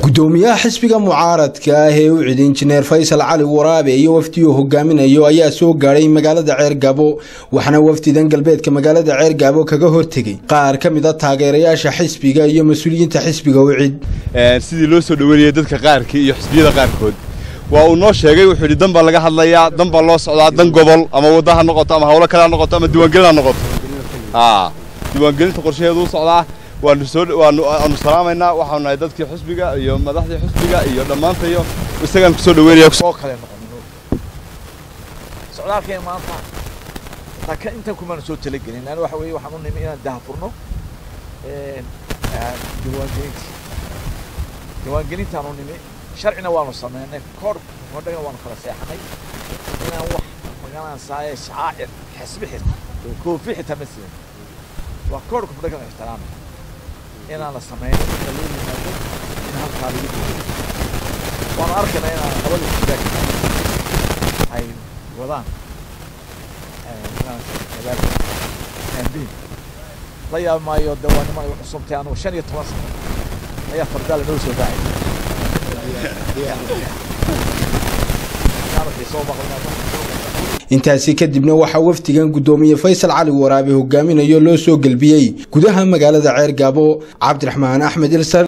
gudoomiyaha xisbiga mucaaradka ah ee u cid injineer faysal cali waraabe iyo wafdi uu hogaaminayo ayaa soo gaadhay magaalada ceergabo waxaana wafdidan galbeedka magaalada ceergabo kaga hortegay qaar ka mid a taageerayaasha xisbiga iyo mas-uuliyiinta xisbiga u cid sidii loo soo dhoweynayay dadka qaarkii iyo xisbiyada qaarkood waa uu noo sheegay wuxuu yidhi dan baa laga hadlayaa dan baa loo socdaa dan gobol ama wadda ha noqoto ama hawlo kale ha noqoto ama diiwaangelin ha noqoto diiwaangelinta qorshaheedu u socdaa waanu soo waanu salaamaynaa waxaanu nahay dadkii xusbiga iyo madaxdii xusbiga iyo dhammaantayo isagaan kusoo dhaweynaya oo kale noqonin socdaalkeen maanta taka intan kumaanu soo talagelin laana waxa weeye waxaan u nimi inaan dahafurno diiwaangelintii diiwaangelintaan u nimi sharcina waanu sameynay koor hodhagana waanu kala seexanay inaan wax magalanasaaye shacaacir xisbi xirta koofi xitaa ma sidan waa koorka fudhagana ixtiraamay inaan la sameyno inta loo yimaado in halkaa lagu duuyo waanu arkaynaa inaan labada sidaag ay wadaan magaalka campaign la yaab maayo de waa niman igu cusubtay anugu shan iyo toban sano ayaa fardaa lanoo soo daacay intaasi kadibna waxaa wafdigan gudoomiye faysal cali waraabe hogaaminayo loo soo gelbiyey gudaha magaalada ceergaabo cabdiraxmaan axmed ilsar